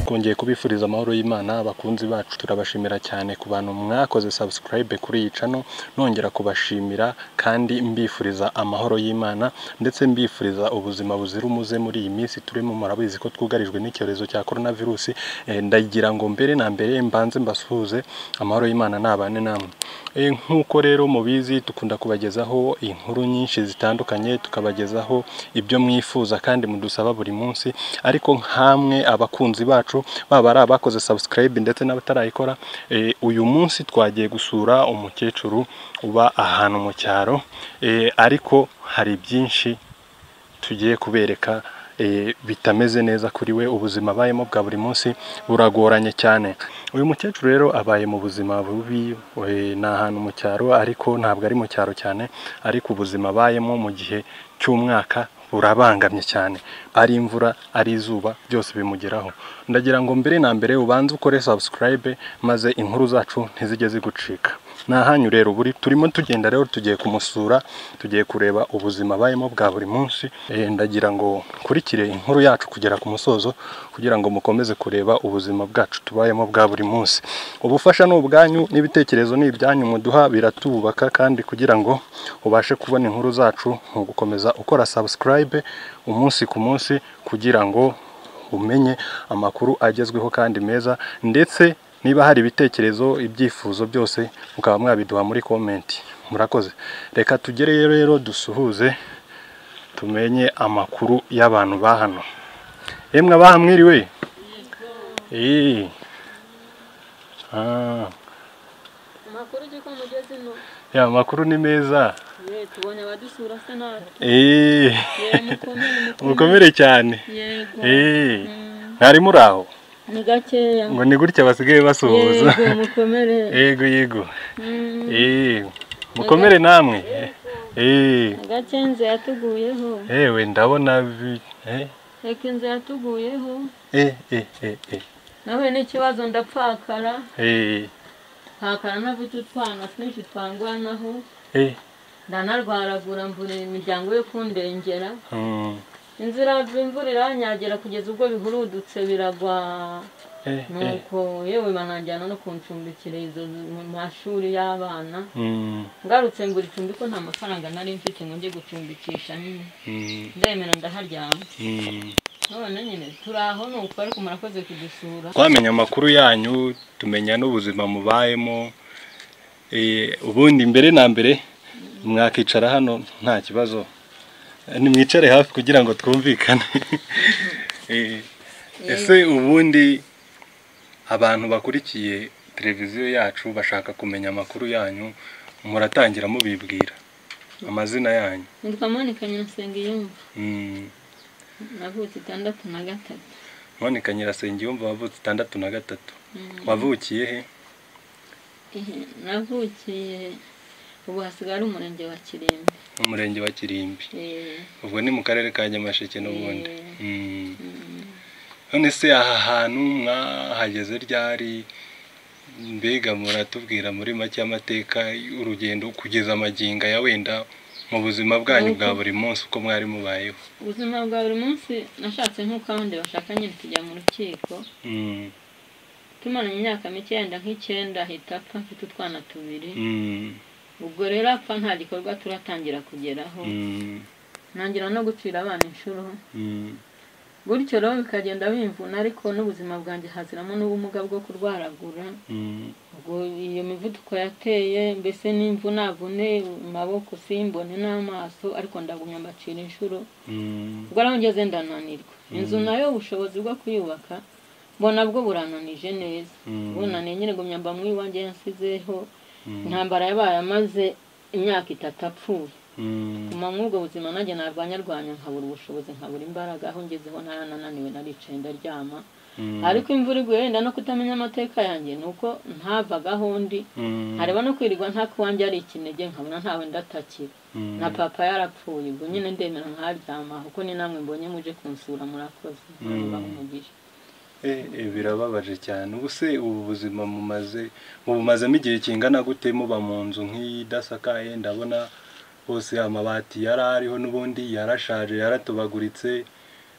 twongeye kubifuriza amahoro y'Imana abakunzi bacu turabashimira cyane ku bantu mwakoze subscribe kuri iyi cano nongera kubashimira kandi mbifuriza amahoro y'Imana ndetse mbifuriza ubuzima buzira umuze muri iyi minsi turimo murabizi ko twugarijwe n'icyorezo cya korona virusi ndagira ngo mbere na mbere mbanze mbasuhuze amahoro y'Imana nabane namwe Eh, nk'uko rero mubizi dukunda kubagezaho inkuru nyinshi zitandukanye tukabagezaho ibyo mwifuza kandi mudusaba buri munsi ariko nk'amwe abakunzi bacu baba ari abakoze subscribe ndetse n'abatarayikora eh, uyu munsi twagiye gusura umukecuru uba ahantu mu cyaro eh, ariko hari byinshi tugiye kubereka eh, bitameze neza kuri we ubuzima abayemo bwa buri munsi buragoranye cyane uyu mukecuru rero abaye mu buzima bubi eh, ni ahantu mu cyaro ariko ntabwo ari mu cyaro cyane ariko ubuzima abayemo mu gihe cy'umwaka burabangamye cyane ari imvura ari izuba byose bimugeraho ndagira ngo mbere na mbere ubanze ukore subscribe maze inkuru zacu ntizijye zigucika ntahanyu rero buri turimo tugenda rero tugiye kumusura tugiye kureba ubuzima abayemo bwa buri munsi Eh, ndagira ngo nkurikire inkuru yacu kugera ku musozo kugira ngo mukomeze kureba ubuzima bwacu tubayemo bwa buri munsi ubufasha ni ubwanyu n'ibitekerezo ni ibyanyu muduha biratubaka kandi kugira ngo ubashe kubona inkuru zacu ni ugukomeza ukora subscribe umunsi ku munsi kugira ngo umenye amakuru agezweho kandi meza ndetse niba hari ibitekerezo ibyifuzo byose mukaba mwabiduha muri komenti murakoze reka tugereyo rero dusuhuze tumenye amakuru y'abantu ba hano emwe abaha mwiriwe Eh. Ah, amakuru ujye ko mugeze ino ya amakuru ni meza ye tubonye abadusura se natwe Eh, ye mukomere mukomere mukomere cyane yego Eh. Mm, mwari muri aho ni gakeya ngo ni gutya basigaye basuhuza yego mukomere yego yego Mm, Eh, mukomere namwe Eh, agake inzu yatuguyeho ewe ndabona bi- eh, reka inzu yatuguyeho eh, eh, eh, eh, nahuye n'ikibazo ndapfakara eh, mpakara ntafite utwana twinshi twangwanaho eh, ndanarwaragura mbura imiryango yo kundengera mm, inzira imvura iranyagira kugeza ubwo bihurudutse biragwa eh, eh, nuko yewe banajyana no kuncumbikira izo mu mashuri y'abana mm, ngarutse ngura icumbi ko nta mafaranga nari mfite ngo njye gucumbikisha nyine mm, ndemera ndaharyama mm. none nyine turi aho ni uko ariko murakoze kudusura twamenya amakuru yanyu tumenya n'ubuzima mubayemo Eh, ubundi mbere na mbere mwakicara hano nta kibazo Eh, nimwicare hafi kugira ngo twumvikane Eh, ese ubundi abantu bakurikiye televiziyo yacu bashaka kumenya amakuru yanyu muratangira mubibwira amazina yanyu nitwa monika nyirasengiyumva Mm, navutse itandatu na gatatu Monica Nyirasengiyumva wavutse itandatu na gatatu Mm, wavukiye he ihe, navukiye ubu hasigaye ari umurenge wa kirimbi mu murenge wa kirimbi Eh, ubwo ni mu karere ka nyamasheke n'ubundi Mm. Mm. mm. none se aha hantu mwahageze ryari mbega muratubwira muri make amateka urugendo kugeza amaginga ya wenda mu buzima bwanyu bwa buri munsi uko mwari mubayeho ubuzima bwa buri munsi nashatse nk'uko abandi bashaka nyine kujya mu rukiko Mm. tumaranye imyaka mike yenda nk'icyenda ahita apfa mfite utwana tubiri Mm. ubwo rero apfa nta gikorwa turatangira kugeraho Mm. ntangira no gucira abana inshuro Mm. gutyo rero bikagenda bimvuna ariko n'ubuzima bwanjye haziramo n'ubumuga bwo kurwaragura Mm. ubwo iyo mivuduko yateye mbese n'imvunavune mu maboko simbone n'amaso ariko ndagumya mbacira inshuro Mm. ubwo rero ngeze ndananirwa inzu nayo ubushobozi bwo kuyubaka mbona bwo burananije neza Mm. bunaniye nyine gumya mba mu iwanjye yansizeho Mm. intambara yabaye amaze imyaka itatu apfuye Mm. guma muri ubwo buzima nanjye narwanya rwanya nkabura ubushobozi nkabura imbaraga aho ngezeho narananiwe naricaye ndaryama Mm. ariko imvura iguye wenda no kutamenya amateka yanjye ni uko ntavagaho undi Mm. nkareba no kwirirwa nta kuwanjye ari ikinege nkabona ntawe ndatakira Mm. na papa yarapfuye ubwo nyine ndemera nkaryama kuko ni namwe mbonye muje kunsura murakoze Mm. muba umugisha Eh, eh, birababaje cyane ubu se ubu buzima mumaze mubumazemo igihe kingana gute muba mu nzu nk'iyi idasakaye ndabona hose amabati yari ariho n'ubundi yarashaje yaratobaguritse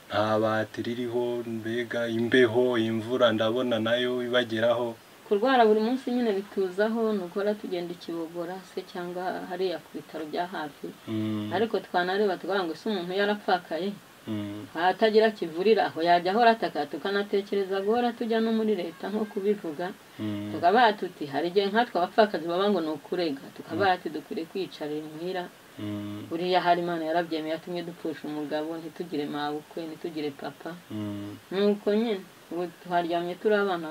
nta bati ririho mbega imbeho imvura ndabona nayo ibageraho kurwara buri munsi nyine bituzaho ni uguhora tugenda ikibogora se cyangwa hariya ku bitaro bya hafi Mm, ariko twanareba tukavuga ngo ese umuntu yarapfakaye mm, ahatagira kivurira aho yajya ahora ataka tukanatekereza guhora tujya no muri leta nko kubivuga mm, tukabaha tuti hari igihe nkatwe abapfakazi baba ngo ni ukurega tukabaha tuti dukwiriye kwiyicarira imuhira mm, buriya hari imana yarabyemeye yatumye dupfusha umugabo ntitugire mabukwe ntitugire papa mm, nuko nyine ubu twaryamye turi abana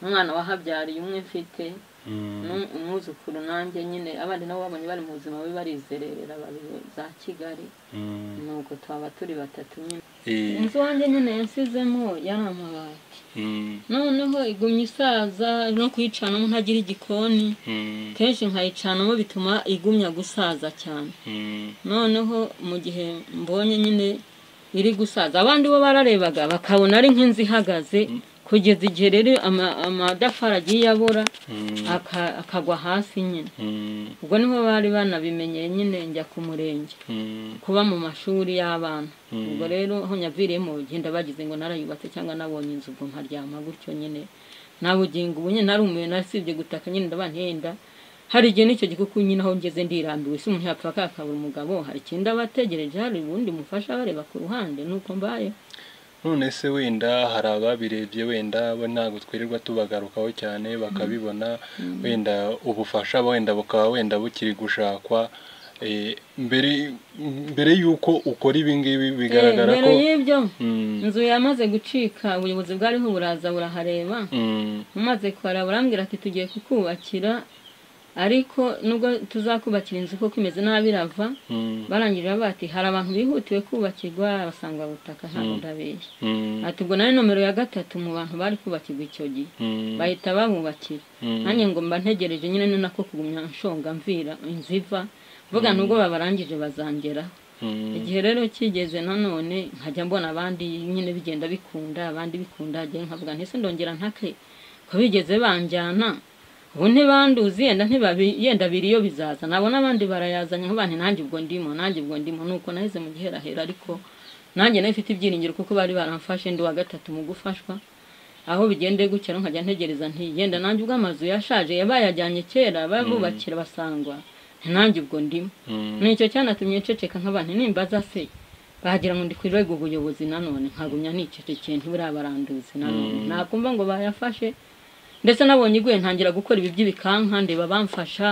umwana wahabyariye umwe mfite mm. nu- umwuzukuru nanjye nyine abandi nabo babonye bari mu buzima bubi barizerera babiri za kigali Mm, nuko twaba turi batatu nyine eh, inzu wanjye nyine yansizemo yari amabati mm, noneho igumya isaza no kuyicanamo ntagira igikoni mm, kenshi nkayicanamo bituma igumya gusaza cyane mm, noneho mu gihe mbonye nyine iri gusaza abandi bo bararebaga bakabona ari nk'inzu ihagaze kugeza igihe rero ama- amatafari agiye abora mm, aka- akagwa hasi nyine mm, ubwo niho bari banabimenyeye nyine njya ku murenge mm, kuba mu mashuri y'abana Mm. ubwo rero aho nyaviriyemo genda bagize ngo narayubatse cyangwa nabonye inzu ubwo nkaryama gutyo nyine nta bugingo ubu nyine narumiwe nasibye gutaka nyine ndaba ntenda hari igihe n'icyo gikuku nyine aho ngeze ndirambiwe si umuntu yapfa akakabura umugabo hari ikindi aba ategereje hari ubundi mufasha bareba ku ruhande nuko mbaye none se wenda hari ababirebye wenda bo ntabwo twirirwa tubagarukaho cyane bakabibona wenda ubufasha wenda bukaba wenda bukiri gushakwa eh, mbere mbere y'uko ukora ibi ngibi bigaragara Eh, ko mbere y'ibyo Mm, inzu yamaze gucika ubuyobozi bwariho buraza burahareba mm, umaze kuharaba arambwira ati tugiye kukubakira ariko nubwo tuzakubakira inzu kuko imeze nabi irava mm, barangije bati hari abantu bihutiwe kubakirwa basanga butaka ntabwo Mm. ndabeshya mm, ati ubwo nawe nomero ya gatatu mu bantu bari kubakirwa icyo gihe mm, bahita babubakira mm, nanjye ngo mba ntegereje nyine ni nako kugumya nshonga mvira inzu iva mvuga nubwo babarangije bazangeraho mm, igihe rero kigeze nanone nkajya mbona abandi nyine bigenda bikunda abandi bikunda njye nkavuga ntese ndongera ntake ko bigeze banjyana ubu ntibanduzi yenda ntibabi- yenda biri iyo bizaza nabona abandi barayazanye nk'abantu nanjye ubwo ndimo nanjye ubwo ndimo nuko naheze mu giherahera ariko nanjye nayo ifite ibyiringiro kuko bari baramfashe ndi uwa gatatu mu gufashwa aho bigende gutya rero nkajya ntegereza nti yenda nanjye ubwo amazu yashaje yabayajyanye kera babubakira basangwa nanjye ubwo ndimo mm. nicyo cyanatumye nceceka nk'abantu nimbaza se bagira ngo ndikwirwe ubuyobozi nanone nkagumya nicecekeye ntiburabaranduzi nanone Mm. nakumva ngo bayafashe ndetse nabonye iguye ntangira gukora ibi by'ibikanka ndeba bamfasha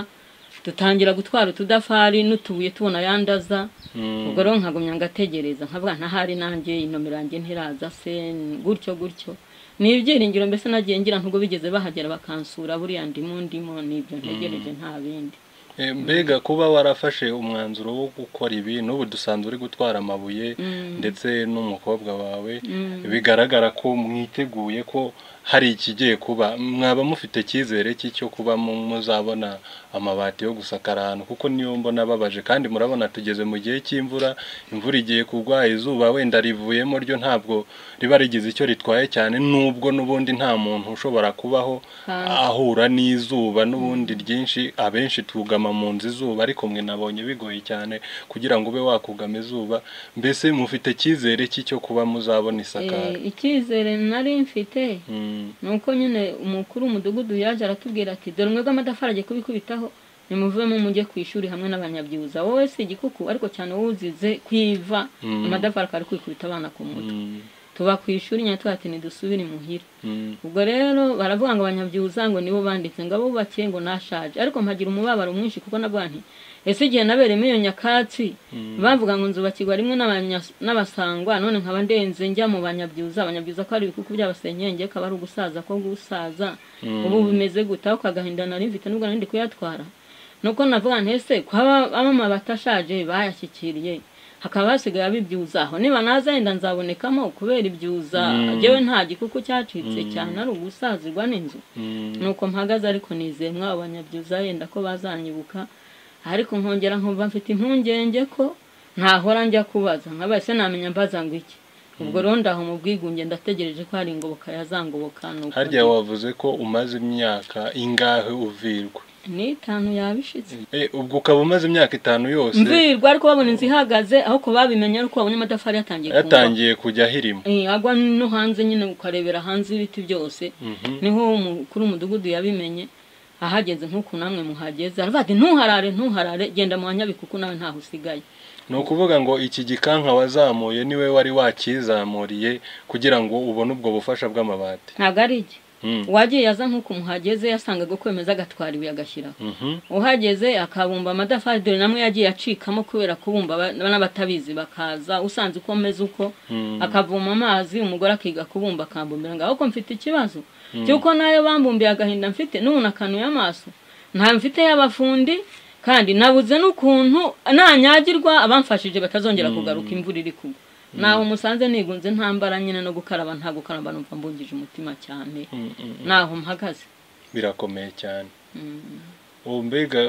dutangira gutwara utudafari n'utubuye tubona yandaza Mm, ubwo rero nkagumya ngategereza nkavuga ntahari nanjye inomero yanjye ntiraza se gutyo gutyo ni ibyiringiro mbese nagiye ngira ntubwo bigeze bahagera bakansura buriya ndimo ndimo nibyo ntegereje nta bindi Eh, mbega kuba warafashe umwanzuro wo gukora ibi n'ubu dusanzwe uri gutwara amabuye Mm. ndetse n'umukobwa wawe Mm. bigaragara ko mwiteguye ko hari ikigiye kuba mwaba mufite icyizere cy'icyo kuba mu- muzabona amabati yo gusakara ahantu kuko niyo mbona ababaje kandi murabona tugeze mu gihe cy'imvura imvura igiye kugwa izuba wenda rivuyemo ryo ntabwo riba rigize icyo ritwaye cyane nubwo n'ubundi nta muntu ushobora kubaho Hanze. ahura n'izuba n'ubundi ryinshi abenshi twugama mu nzu izuba ariko mwe nabonye bigoye cyane kugira ngo ube wakugama izuba mbese mufite icyizere cy'icyo kuba muzabona isakara Eh, icyizere nari mfite Mm, ni uko nyine umukuru w'umudugudu yaje aratubwira ati dore umwe bw'amatafari agiye kubikubitaho nimuvemo mujye ku ishuri hamwe n'abanyabyibuza wowe si igikuku ariko cyane wowe uzize kwiva Mm. amatafari akaba ari kubikubita abana ku mutwe mm, tuba ku ishuri nyine tuba ati nidusubire imuhira mm, ubwo rero baravuga ngo abanyabyibuza ngo nibo banditse ngo abubakiye ngo nashaje ariko mpagira umubabaro mwinshi kuko nabwo nti ese igihe nabereyemo iyo nyakatsi bavuga ngo nzubakirwa rimwe n'abanya- n'abasangwa none nkaba ndenze njya mu banyabyibuza abanyabyibuza ko ari ibikuku by'abasenyenge kaba ari ugusaza ko gusaza Mm. ubu bimeze gute ako kagahinda nari mfite nubwo nari ndi kuyatwara nuko navuga nti ese ko amabati ashaje bayashyikiriye hakaba hasigaye abibyibuza aho niba naza yenda nzabonekamo kubera ibyibuza Mm. jyewe nta gikuku cyacitse cyane ari ugusazirwa n'inzu mm, nuko mpagaze ariko nizeye mwabo banyabyiza yenda ko bazanyibuka ariko nkongera nkumva mfite impungenge ko ntahora njya kubaza nkaba se namenya mbaza ngo iki ubwo rero ndaho mu bwigunge ndategereje ko hari ingoboka yazangoboka nuko harya wavuze ko umaze imyaka ingahe uvirwa n'itanu yabishitse Eh, ubwo ukaba umaze imyaka itanu yose mvirwa ariko babona inzu ihagaze aho ko babimenya ariko babonye amatafari yatangiye kungwa yatangiye kujya ahirima Eh, agwa no hanze nyine ukarebera hanze ibiti byose Mhm. niho umukuru w'umudugudu yabimenye ahageze nk'uku namwe muhageze aravuga ati ntuharare ntuharare genda mu banyabikuku nawe ntaho usigaye ni ukuvuga ngo iki gikanka wazamuye niwe wari wakizamuriye kugira ngo ubone ubwo bufasha bw'amabati ntabwo ari igihe Mm. uwagiye aza nk'uko muhageze yasangaga kwemeza agatwara ibuye agashyiraho Mhm. uhageze akabumba amatafari dore namwe yagiye acikamo kubera kubumba aba- n'abatabizi bakaza usanze uko ameze uko Mm. akavoma amazi umugore akiga kubumba akambumbira ngo ahubwo mfite ikibazo cy'uko nayo bambumbiye agahinda mfite n'ubu nakanuye amaso nta mfite y'abafundi kandi nabuze n'ukuntu nanyagirwa abamfashije batazongera kugaruka imvura iri kugwa naho musanze nigunze ntambara nyine no gukaraba nta gukaraba numva mbungije umutima cyane Mm, mm. naho mpagaze birakomeye cyane Mm. ubu mbega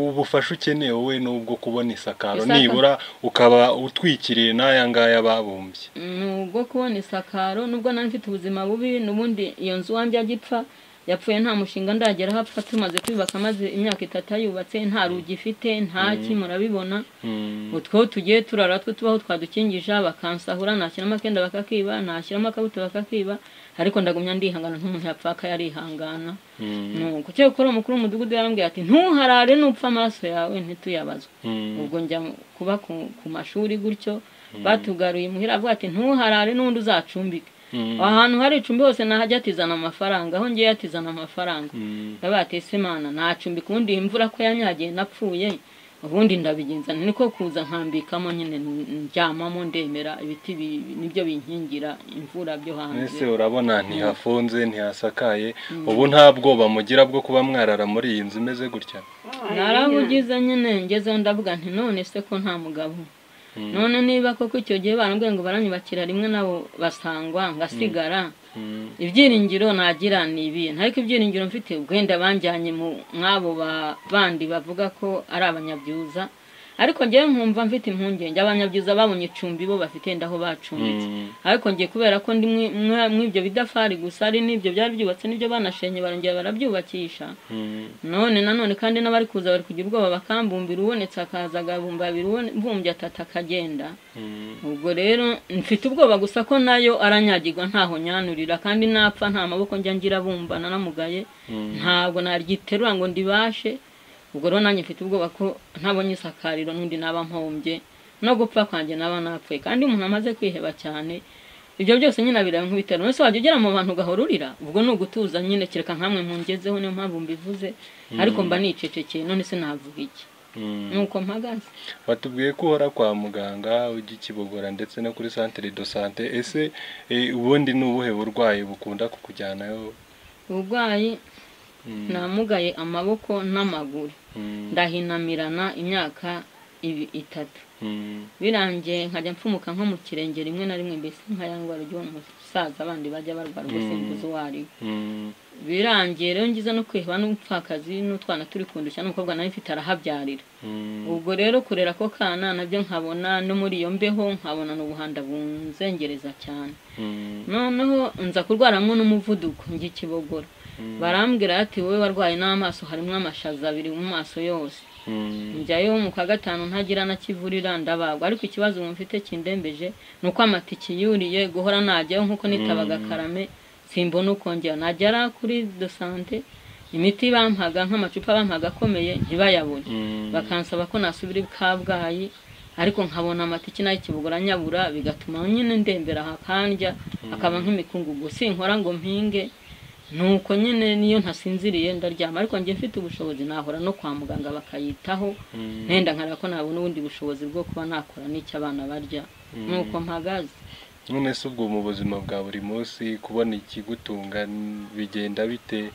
ubufasha ukeneye wowe ni ubwo kubona isakaro Isakaro. nibura ukaba utwikiriye n'aya ngaya babumbye ni ubwo kubona isakaro nubwo nari mfite ubuzima bubi n'ubundi iyo nzu wanjye agipfa yapfuye nta mushinga ndageraho apfa tumaze kwiyubaka maze imyaka itatu ayubatse nta rugi ifite nta ki murabibona Mm. utwo tugiye turara two tubaho twadukingija bakansahura nashyiramo akenda bakakiba nashyiramo akabuto bakakiba ariko ndagumya ndihangana nk'umuntu yapfa akayarihangana Mm. nuko cyo gukora umukuru w'umudugudu yarambwiye ati ntuharare nupfa amaraso yawe ntituyabazwe Mm. ubwo njya mu- kuba ku, ku mashuri gutyo batugaruye imuhira avuga ati ntuharare n'undi uzacumbike Mm. aho hantu hari icumbi hose nahajya atizana amafaranga aho ngiye atizana amafaranga Mm. ndaba atese imana nacumbika ubundi iyi imvura ko yanyagiye napfuye ubundi ndabigenza niko kuza nkambikamo nyine n- ndyamamo ndemera ibiti bi- nibyo binkingira imvura byo hanze ese urabona ntihafunze ntihasakaye ubu nta bwoba mugira bwo kuba mwarara muri iyi nzu imeze gutya narabugize nyine ngezeho ndavuga nti none se ko nta mugabo none niba koko icyo gihe barambwiye ngo baranyubakira rimwe nabo basangwa ngasigara Mm. ibyiringiro nagira ni ibihe ariko ibyiringiro mfite wenda banjyanye mu nk'abo ba- bandi bavuga ko ari abanyabyuza ariko ngewe nkumva mfite impungenge abanyabyuza babonye icumbi bo bafite ndaho bacumbitse Mm. ariko ngiye kubera ko ndi mwi- mwa- mw'ibyo bidafari gusa ari n'ibyo byari byubatse n'ibyo banashenye barongera barabyubakisha Mm. none nanone kandi n'abari kuza bari kugira ubwoba bakambumbira ubonetse akaza agabumba abiri mbumbye atatu akagenda Mm. ubwo rero mfite ubwoba gusa ko nayo aranyagirwa ntaho nyanurira kandi napfa nta maboko njya ngira bumba nanamugaye Mm. ntabwo naryiterura ngo ndibashe ubwo rero nanjye mfite ubwoba ko ntabonye isakariro n'undi naba mpombye no gupfa kwanjye naba napfuye kandi umuntu amaze kwiheba cyane ibyo byose nyine abireba nk'ibitaro none se wajya ugera mu bantu ugahorurira ubwo ni ugutuza nyine kereka nkamwe mungezeho niyo mpamvu mbivuze ariko mba nicecekeye none se navuga iki Mm. nuko mpagaze batubwiye ko uhora kwa muganga ujya i kibogora ndetse no kuri centre de sante ese eh, ubundi ni ubuhe burwayi bukunda kukujyanayo ubugwayi Mm, namugaye amaboko n'amaguru mm, ndahinamirana imyaka ibi- itatu mm, birangiye nkajya mpfumuka nko mu kirenge rimwe na rimwe mbese nkayangwa ryo umusaza abandi bajya barwara ubwo simbuze uwo ari we. mm, birangiye rero ngize no kwiheba n'umupfakazi n'utwana turi kundushya n'umukobwa nawe mfite arahabyarira mm, ubwo rero kurera ako kana nabyo nkabona no muri iyo mbeho nkabona n'ubuhanda bunzengereza cyane mm, noneho nza kurwaramo n'umuvuduko njya i kibogora barambwira ati wowe warwaye n'amaso harimo amashaza abiri mu maso yose mm, njyayo mu kwa gatanu ntagira na kivurira ndabagwa ariko ikibazo ubu mfite kindembeje ni uko amatike yuriye guhora najyayo nk'uko nitabaga karame simbona ukongera najyara kuri do sante imiti bampaga nk'amacupa bampaga akomeye ntibayabone mm, bakansaba ko nasubira i kabgayi ariko nkabona amatike nayo kibugura nyabura bigatuma nyine ndembera hakandya akaba nk'imikungugu sinkora ngo mpinge nuko nyine niyo ntasinziriye ndaryama ariko njye mfite ubushobozi nahora no kwa muganga bakayitaho mm, ntenda nkareba ko nabona ubundi bushobozi bwo kuba nakora n'icyo abana barya nuko mpagaze none se ubwo mu buzima bwa buri munsi kubona ikigutunga n- bigenda bite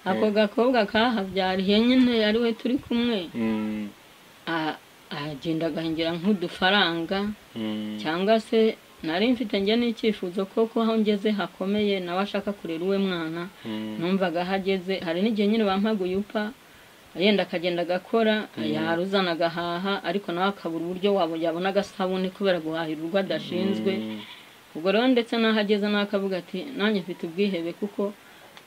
ako gakobwa kahabyariye nyine ari we turi kumwe Mm, a- agenda agahingira nk'udufaranga mm, cyangwa se nari mfite njye n'icyifuzo ko ko aho ngeze hakomeye nawe ashaka kurera uwe mwana mm, numvaga ahageze hari n'igihe nyine bampaguye upfa yenda akagenda agakora yaruzana agahaha ariko nawe akabura uburyo wabo yabona agasabune kubera guhahira urwo adashinzwe mm, ubwo rero ndetse n'aho ageze nawe akavuga ati nanjye mfite ubwihebe kuko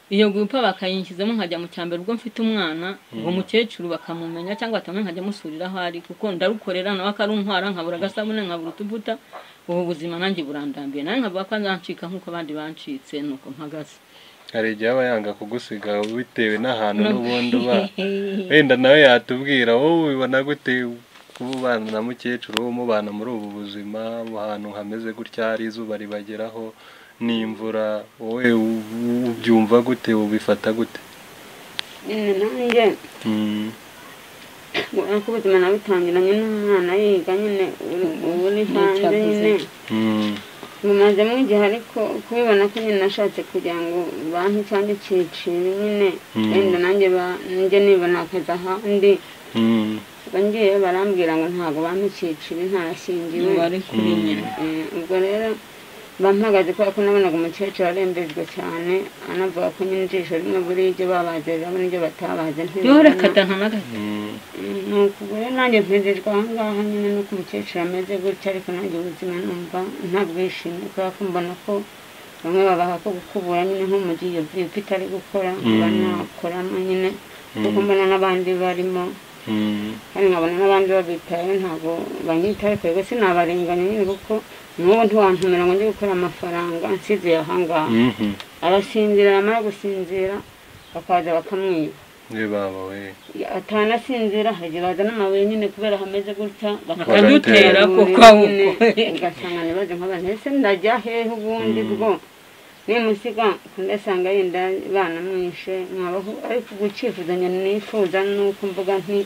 iyo gupa bakayinshyizemo nkajya mu cyambere ubwo mfite umwana uwo mukecuru bakamumenya cyangwa batamenya nkajya amusurira aho ari kuko ndarukorera nawe akaruntwara nkabura agasabune nkabura utuvuta ubu buzima nanjye burandambiye nawe nkavuga ko nzancika nk'uko abandi bancitse nuko mpagaze hari igihe aba yanga kugusiga bitewe n'ahantu n'ubundi uba wenda nawe yatubwira wowe ubibona gute kuba ubana na mukecuru wowe umubana muri ubu buzima ahantu hameze gutya hari izuba ribageraho n'imvura wowe ubyumva gute ubifata gute nanjye Mm. uko ubuzima nabutangiranye n'umwana yiga nyine uri hanze nyine Mm. bumazemo igihe ariko kubibona ko nyine nashatse kugira ngo banki cyangwa icyiciro nyine Mm. wenda nanjye ba- nanjye nibona akazi ahandi Mm. ngiye barambwira ngo ntabwo bampa icyiciro ntarashyingiwe ubu ari kuri Mm. nyina Eh, ubwo rero bampagaze kubera ko nabonaga umukecuru arembejwe cyane anavuga ko nyine ijisho rimwe buriya ibyo babaze rirabona ibyo batabaze niba ntiribona. rekata nta nagato Mm. ni ukugura nanjye mpezejwe aha ngaha nyine nuko umukecuru ameze gutya ariko nanjye ubuzima numva ntabwishimye kubera ko mbona ko bamwe babaha ko gukubura nyine nk'umugiye byupa itari gukora Mm. banakoramo nyine kuko Mm. mbona n'abandi barimo Mm. kandi nkabona n'abandi babitayeho ntabwo banyita ariko rwose sinabarenganya nyine kuko n'ubu ntiwantumira ngo njye gukora amafaranga nsiziye aha ngaha Mhm. arasinzira yamara gusinzira bakaza bakamwiba Ye baba we atanasinzira hajya baza n'amabuye nyine kubera hameze gutya Bakadutera kuko aho nyine uko. ugasanga ntibaze nk'abantu ese ndajya hehe ubundi bwo nimusiga ndasanga yenda bana mwishe mwabaho ariko gucifuzanya nifuza nuko mvuga nti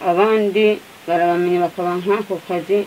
abandi barabamenye bakaba nk'ako kazi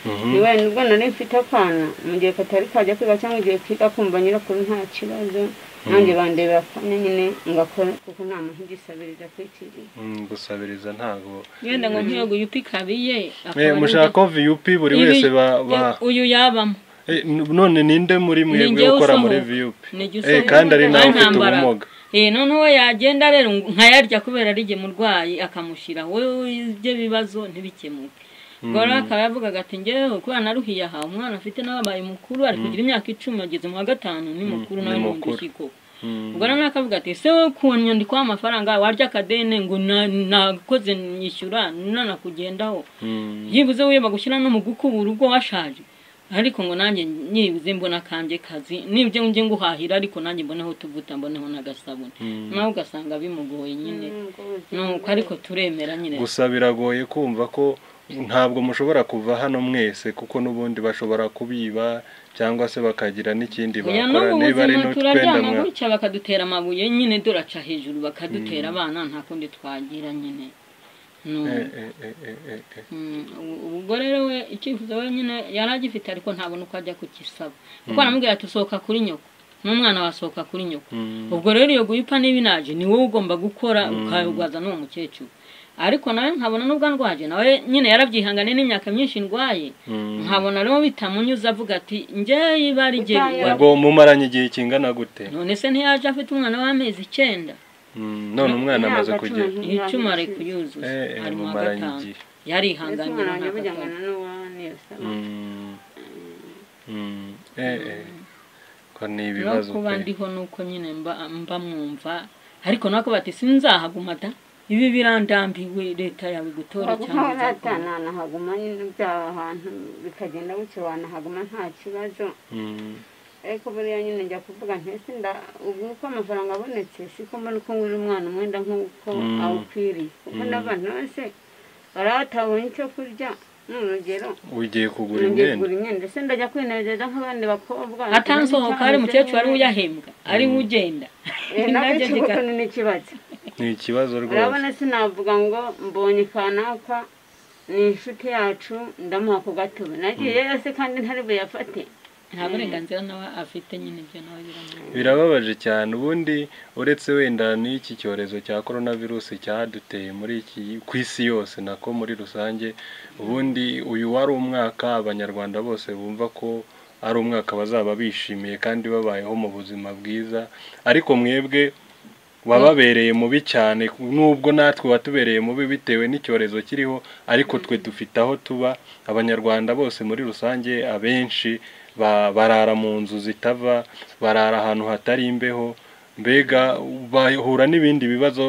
Mhm. niba nibwo nari mfite akana mu gihe katari kajya kwiga cyangwa igihe kiga kumva nyirakuru nta kibazo nanjye bandebera akanya nyine ngakora kuko nta muntu ugisabiriza kwikiriza Mm, gusabiriza ntago wenda ngo nkiyo guyupa ikabiye akaba Eh, ari mushaka VUP buri Ibi- wese ba ba uyu yabamo Eh, n- none ninde muri mwebwe njyewe ukora usohoka. muri VUP Nijye Eh, usohoka. kandi ari nawe Nta ufite ntambara. ubumuga Eh, noneho yagenda rero ngo nkayarya kubera ari jye murwayi akamushyira wowe ibyo bibazo ntibikemuke ubwo rero akaba yavugaga ati ngewe kubera naruhiye aha umwana afite n'ababaye mukuru ari kugira imyaka icumi ageze mu wa gatanu ni mukuru ni nawe mukuru. nkundushyi koko Mm. ubwo rero akavuga ati ese wowe ku nyandiko y'amafaranga warya akadene ngo na- nakoze nyishyura nanakugendaho Mm. byibuze wiyeba gushyira no mu gukubura ubwo washaje ariko ngo nanjye nyibuze mbona kanjye kazi nibyo njye nguhahira ariko nanjye mboneho tuvuta mboneho n'agasabune Mm. nawe ugasanga bimugoye nyine nuko ariko turemera nyine gusa biragoye kumva ko ntabwo mushobora kuva hano mwese kuko n'ubundi bashobora kubiba cyangwa se bakagira n'ikindi oya bakora n'ubu niba ari buzima n'utwenda turaryama mwa gutya bakadutera amabuye nyine duraca hejuru bakadutera abana nta kundi twagira nyine Ni- Eh, eh, eh, eh, eh, eh. Mm, ubu- ubwo rero we icyifuzo we nyine yari agifite ariko ntabona uko ajya kukisaba kuko aramubwira ati usohoka kuri nyoko n'umwana wasohoka kuri nyoko Mm. ubwo rero iyo guhipa niba inaje ni wowe ugomba gukora ukabigwaza n'uwo mukecuru ariko nawe nkabona n'ubwo ndwaje nawe nyine yarabyihangane n'imyaka myinshi ndwaye Mm. nkabona rero bitamunyuze avuga ati njyewe iba ari jye Bitanga- ubwo mumaranye igihe kingana gute none se ntiyaje afite umwana w'amezi icyenda Mm, none umwana amaze Imyaka kugera cumi n'itanu. icuma ari kuyuzuza Eh, eh, ari mu wa mumaranye gatanu igihe. ndetse yarihanganye umwana wanjye nta gatanu. bujyangana n'uwaniyasaba Mm. Mm. Eh, eh. ko ni no ibibazo kuba pe. ndiho nuko nyine mba mba mwumva ariko nako bati sinzahagumata ibi birandambiwe leta yawe gutora cyangwa izaguma." ntabwo haguma nyine byaba ahantu bikagenda bucye wanahaguma nta kibazo Mm. ariko buriya nyine njya kuvuga ntese nda ubu uko amafaranga abonetse siko mbona uko ngura umwana umwenda nk'uko Mm. awukwiriye kuko Mm. n'abantu bose baraha batabonye icyo kurya ni urugero ugiye kugura ngiye imyenda kugura imyenda ese ndajya kwinezeza nk'abandi bakobwa atansohoka ari mukecuru ari we uyahembwa ari we ugenda Eh, nabyo Nabyo ikibazo kika- ni n'ikibazo ni ikibazo rwose urabona sinavuga ngo mbonye kanaka ni inshuti yacu ndamuha ku gatobe nagiye yose kandi ntari buyafate nta burenganzira nawe afite nyine ibyo nawe biramubwira birababaje cyane ubundi uretse wenda n'iki cyorezo cya korona virusi cyaduteye muri iki ku isi yose nako muri rusange ubundi uyu wari umwaka abanyarwanda bose bumva ko ari umwaka bazaba bishimiye kandi babayeho mu buzima bwiza ariko mwebwe wababereye mubi cyane nubwo natwe watubereye mubi bitewe n'icyorezo kiriho ariko twe dufite aho tuba abanyarwanda bose muri rusange abenshi ba- barara mu nzu zitava barara ahantu hatari imbeho mbega bahura n'ibindi bibazo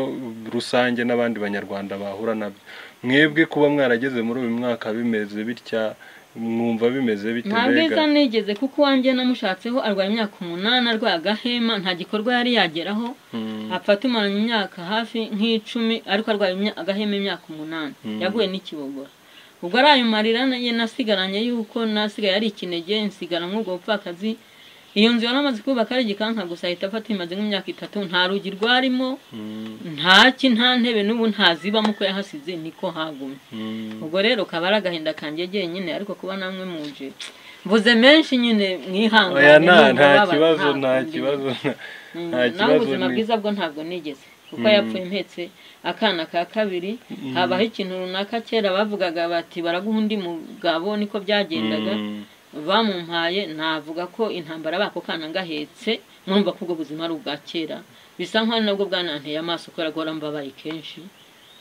rusange n'abandi banyarwanda bahura nabyo mwebwe kuba mwarageze muri uyu mwaka bimeze bitya mwumva bimeze bite nta bwiza nigeze kuko uwanjye namushatseho arwaye imyaka umunani arwaye agahema nta gikorwa yari yageraho Mm, apfa tumaranye imyaka hafi nk'icumi ariko arwaye imya- agahema imyaka umunani Mm. yaguye n'ikibogora ubwo ari ayo marira na- ye nasigaranye yuko nasigaye ari ikinege nsigara nk'ubwo bupfakazi iyo nzu yari amaze kubaka ari igikanka gusa ahita afata imaze nk'imyaka itatu nta rugi rwarimo mm, nta ki nta ntebe n'ubu ntazibamo ko yahasize niko hagumye mm. ubwo rero kaba ari agahinda kanjye jyenyine ariko kuba namwe muje mvuze menshi nyine mwihangane oya nta nubwo nta babara, kibazo ntabwo nta ndi- kibazo Mm, nta nawe kibazo ubuzima ni- bwiza bwo ntabwo nigeze kuko Mm. yapfuye mpetse akana ka kabiri habaho ikintu runaka kera bavugaga bati baraguha undi mugabo niko byagendaga Mm, bamumpaye navuga ko intambara bako kana ngahetse mwumva ko ubwo buzima ari ubwa kera bisa nk'aho ari nabwo bwananteye amaso kubera ko ahora mbabaye kenshi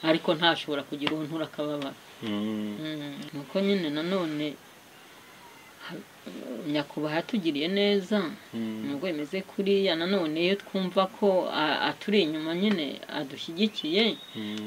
ariko ntashobora kugira uwo ntura akababara mm. Mm, nuko nyine nanone ha- nyakubahwa yatugiriye neza nubwo bimeze kuriya nanone iyo twumva ko a- aturi inyuma nyine adushyigikiye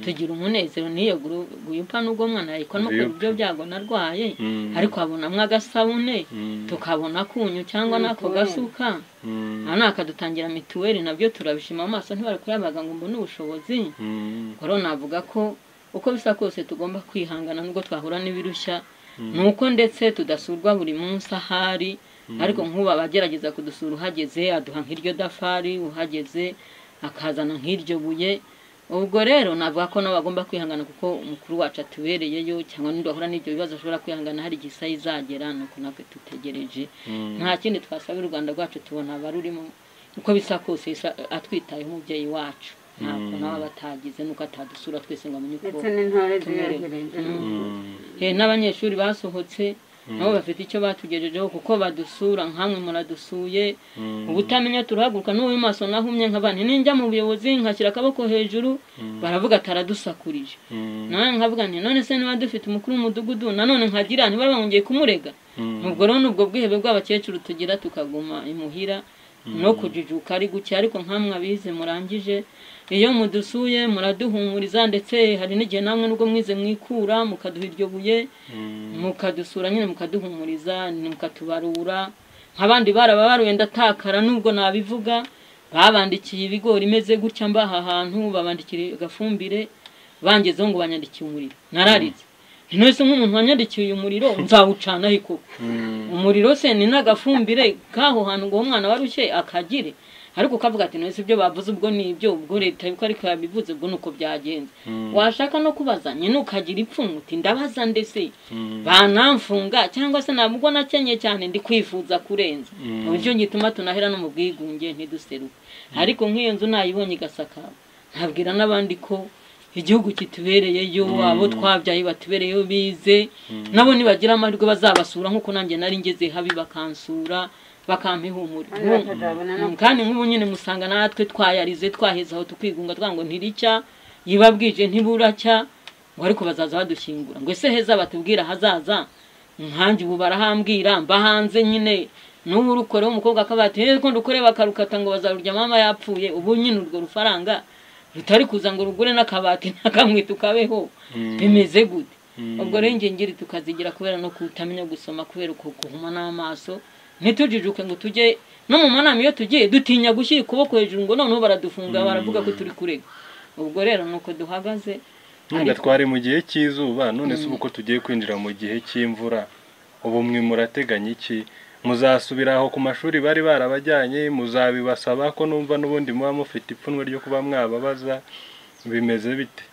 tugira umunezero n'iyo guru- guyupa n'ubwo mwana yayikora no Guyupa. ku buryo byago narwaye Mm. ariko abonamo agasabune Mm. tukabona kunyu cyangwa n'ako Mituweli. gasuka Mm. aha ni akadutangira mituweli nabyo turabishima amaso ntibari kuyabaga ngo mbone ubushobozi Mm. rero navuga ko uko bisa kose tugomba kwihangana nubwo twahura n'ibirushya Mm. ni uko ndetse tudasurwa buri munsi ahari ariko nk'ubu abagerageza kudusura uhageze aduha nk'iryo dafari uhageze akazana nk'iryo buye ubwo rero navuga ko nawe agomba kwihangana kuko umukuru wacu atubereyeyo cyangwa n'undi wahura n'ibyo bibazo ashobora kwihangana hari igihe isaha izagera ni uko natwe dutegereje Mm. nta kindi twasabira u rwanda rwacu tubona abarurimo uko bisa kose Isa- atwitayeho umubyeyi wacu ntabwo Mm. nawe aba atagize n'uko atadusura twese ngo amenye uko ndetse n'intore tumerewe. ziberegereje Mm. Eh, n'abanyeshuri basohotse nabo bafite icyo batugejejeho kuko badusura nkamwe muradusuye Mm. ubutamenya turahaguruka n'uwo maso nahumye nk'abantu ninjya mu buyobozi nkashyira akaboko hejuru baravuga ati aradusakurije Mm. nawe nkavuga nti none se niba dufite umukuru w'umudugudu nanone nkagira ntibaba bongeye kumurega Mm. ubwo rero ni ubwo bwihebe bw'abakecuru tugira tukaguma imuhira no kujijuka ari guke ariko nkamwe abize murangije iyo mudusuye muraduhumuriza ndetse hari n'igihe namwe nubwo mwize mwikura mukaduha iryo buye Mm. mukadusura nyine mukaduhumuriza mukatubarura nk'abandi baraba baruye ndatakara nubwo nabivuga babandikiye ibigori imeze gutya mbaha ahantu babandikira agafumbire bangezeho ngo banyandikiye umuriro nararitse nti nonese nk'umuntu wanyandikiye uyu muriro nzawucana ariko Mm. umuriro se ni n'agafumbire k'aho hantu ngo uwo mwana warushye akagire ariko ukavuga ati nonese ibyo bavuze ubwo ni ibyo ubwo leta yuko ariko yabivuze ubwo ni uko byagenze Mm. washaka no kubaza nyine ukagira ipfunwe uti ndabaza ndetse Mm. banamfunga cyangwa se ntabwo ubwo nakenye cyane ndi kwifuza kurenza Mm. uburyo gituma tunahera no mu bwigunge ntiduseruke ariko nk'iyo nzu nayibonye igasakara nabwira n'abandi ko igihugu kitubereyeyo abo twabyaye batubereyeyo bize nabo nibagira amahirwe bazabasura nk'uko nanjye nari ngeze habi bakansura bakampa ihumure kandi Nk'ubu- bakazabona no Mm, kandi nk'ubu nyine musanga natwe twayarize twaheza aho tukigunga twango ntiricya yiba bwije ntiburacya ngo ariko bazaza badushyingura ngo ese heza batubwira ahazaza nkanjye ubu barahambwira mba hanze nyine n'ubu urukoreho umukobwa akaba ati "Eh, ko ndukore bakarukata ngo bazarurya mama yapfuye ubu nyine urwo rufaranga rutari kuza ngo rugure n'akabati nakamwe tukabeho Mm. bimeze gute Mm. ubwo rero ingingiri tukazigira kubera no kutamenya gusoma kubera uko guhuma n'amaso ntitujijuke ngo tujye no mu manama iyo tugiye dutinya gushyira ukuboko hejuru ngo noneho baradufunga baravuga ko turi kurega ubwo rero nuko duhagaze nubwo twari mu gihe cy'izuba none se ubu ko tugiye kwinjira mu gihe cy'imvura ubu mwe murateganya iki muzasubira aho ku mashuri bari barabajyanye muzabibasaba ko numva n'ubundi muba mufite ipfunwe ryo kuba mwababaza bimeze bite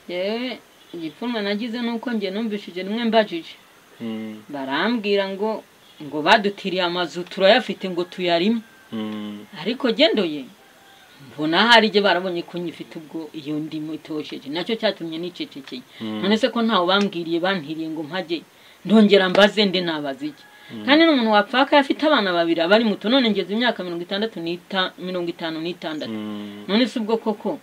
yewe igipfunwe nagize nuko njye numvishije rimwe mbajije Mm. barambwira ngo ngo badutiriye amazu turayafite ngo tuyarimo Mm. ariko gendoye mbona hari igihe barabonye ko nyifite ubwo iyo ndimo itosheje nacyo cyatumye nicecekeye none se ko ntawe bambwiriye bantiriye ngo mpajye ndongera mbaze nde nabaza iki kandi n'umuntu wapfaka afite abana babiri abari muto none ngeze imyaka mirongo itandatu n'ita mirongo itanu n'itandatu Mm. none se ubwo koko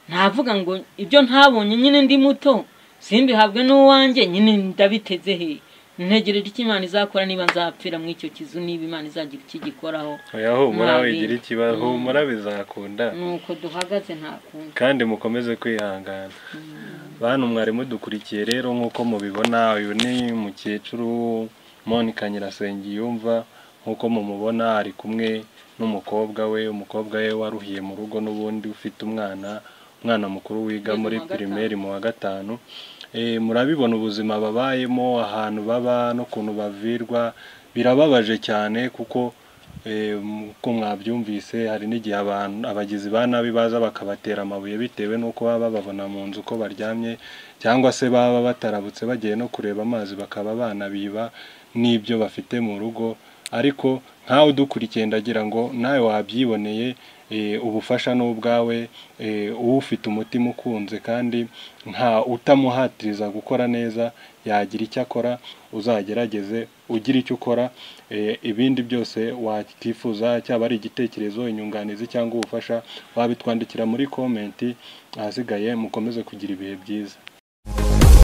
navuga ngo ibyo ntabonye nyine ndi muto simbihabwe n'uwanjye nyine ndabiteze he ntegerera icyo imana izakora niba nzapfira muri icyo kizu niba imana izagira ikigikoraho oya humura Mwabinga. wigira ikibazo humura bizakunda nuko duhagaze nta kundi kandi mukomeze kwihangana bantu mwari mudukurikiye rero nk'uko mubibona uyu ni umukecuru Monica Nyirasengiyumva nk'uko mumubona ari kumwe n'umukobwa we umukobwa we waruhiye mu rugo n'ubundi ufite umwana umwana mukuru wiga Wiga muri mu wa gatanu. primaire mu wa gatanu Eh, murabibona ubuzima babayemo ahantu baba n'ukuntu bavirwa birababaje cyane kuko Eh, uko mwabyumvise hari n'igihe abantu abagizi ba nabi baza bakabatera amabuye bitewe n'uko baba bababona mu nzu uko baryamye cyangwa se baba batarabutse bagiye no kureba amazi bakaba banabiba n'ibyo bafite mu rugo ariko nkawe udukurikiye ndagira ngo nawe wabyiboneye eh, ubufasha ni ubwawe eh, ufite umutima ukunze kandi nta utamuhatiriza gukora neza yagira icyo akora uzagerageze ugira icyo ukora eh, ibindi byose wakifuza cyaba ari igitekerezo inyunganizi cyangwa ubufasha wabitwandikira muri komenti ahasigaye mukomeze kugira ibihe byiza